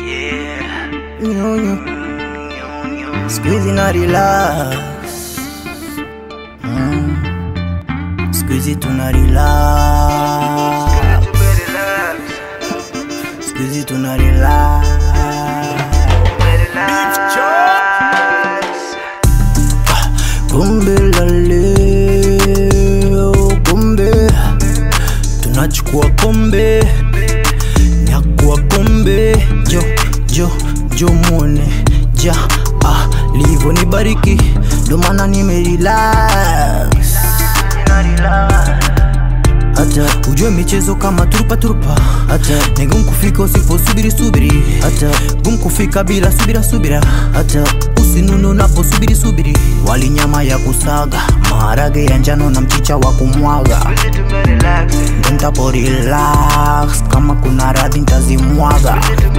Nyonyo. Siku hizi na relax mm. Siku hizi tuna relax Siku hizi tuna relax Kumbe la leo, kumbe tunachukua kombe, nyakua kombe, jo jo jo muone ja ah, livo ni bariki, ndo maana nimerelax hata ujue michezo kama turupa turupa, hata ni gumu kufika usiposubiri subiri, hata gumu kufika bila subira subira, hata usinunu unaposubiri subiri. Wali nyama ya kusaga, maharage ya njano na mchicha wa kumwaga, ndo ntapo relax, kama kuna radhi ntazimwaga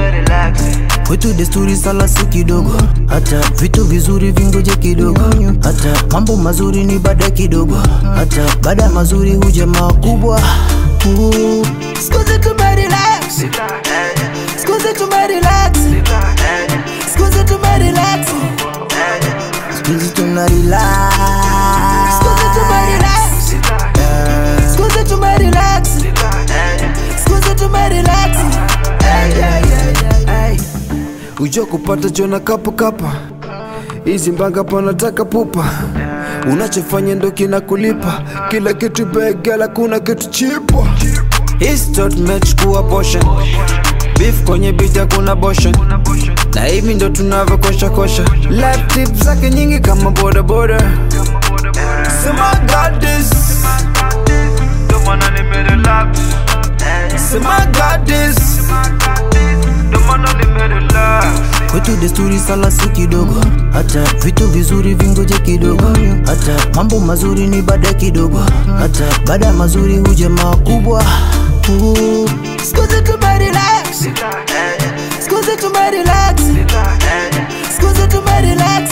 kwetu desturi sala si kidogo, hata vitu vizuri vingoje kidogo, hata mambo mazuri ni baada kidogo, hata baada ya mazuri huja makubwa. Uh, siku zetu tumerelax, siku zetu tumerelax, siku zetu tumerelax, siku zetu tuna relax, siku zetu tumerelax, siku zetu tumerelax, siku zetu tumerelax. Hey, hey, hey, hey. Ujua kupata jona kapo kapa hizi mbanga panataka pupa unachofanya ndo kina kulipa kila kitu begela kuna kitu chipwa Histot mechukua portion beef kwenye bita kuna boshan na hivi ndo tunavyokosha kosha life tip zake nyingi kama boda boda sema God this Ndo maana nimerelax, sema God this ndo maana nimerelax. kwetu desturi sala si kidogo, hata vitu vizuri vingoje kidogo, hata mambo mazuri ni baada kidogo, hata baada ya mazuri huja makubwa. Uh, Siku zetu tumerelax, siku zetu tumerelax, siku zetu tumerelax,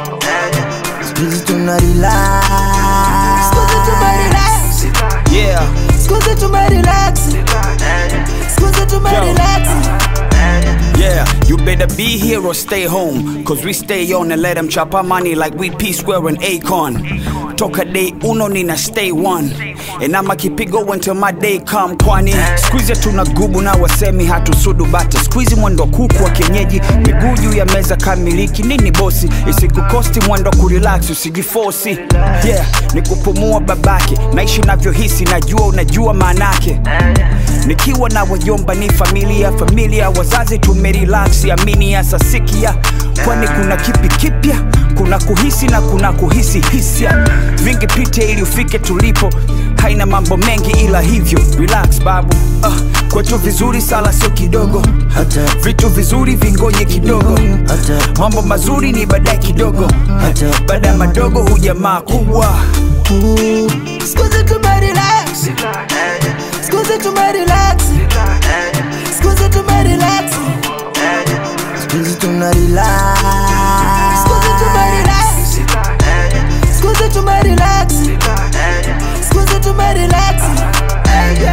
siku zetu tuna relax, siku zetu tumerelax, yeah siku zetu tumerelax, siku zetu tumerelax. Yeah, you better be here or stay home. Cause we stay on and let them chop our money like we P Square and Akon. Toka day uno nina stay one. And I'ma keep it going till my day come kwani Squeeze tuna gubu na wasemi hatusudu bata Squeeze mwendo kuku wa kienyeji Miguu juu ya meza kamiliki nini bosi Isikukosti mwendo kurelax usijifosi Yeah, ni kupumua babake Naishi navyohisi najua unajua maanake Nikiwa na wajomba ni familia familia wazazi tumerelax amini ya sasikia kwani kuna kipi kipya kuna kuhisi na kuna kuhisi hisia vingi pite ili ufike tulipo haina mambo mengi ila hivyo relax babu uh, kwetu vizuri sala sio kidogo Hata vitu vizuri vingoje kidogo hata mambo mazuri ni baadaye kidogo hata baada ya madogo huja makubwa Siku zetu tumerelax, siku zetu tumerelax, siku zetu tumerelax, siku zetu tuna relax, siku zetu tumerelax, siku zetu tumerelax, siku zetu tumerelax.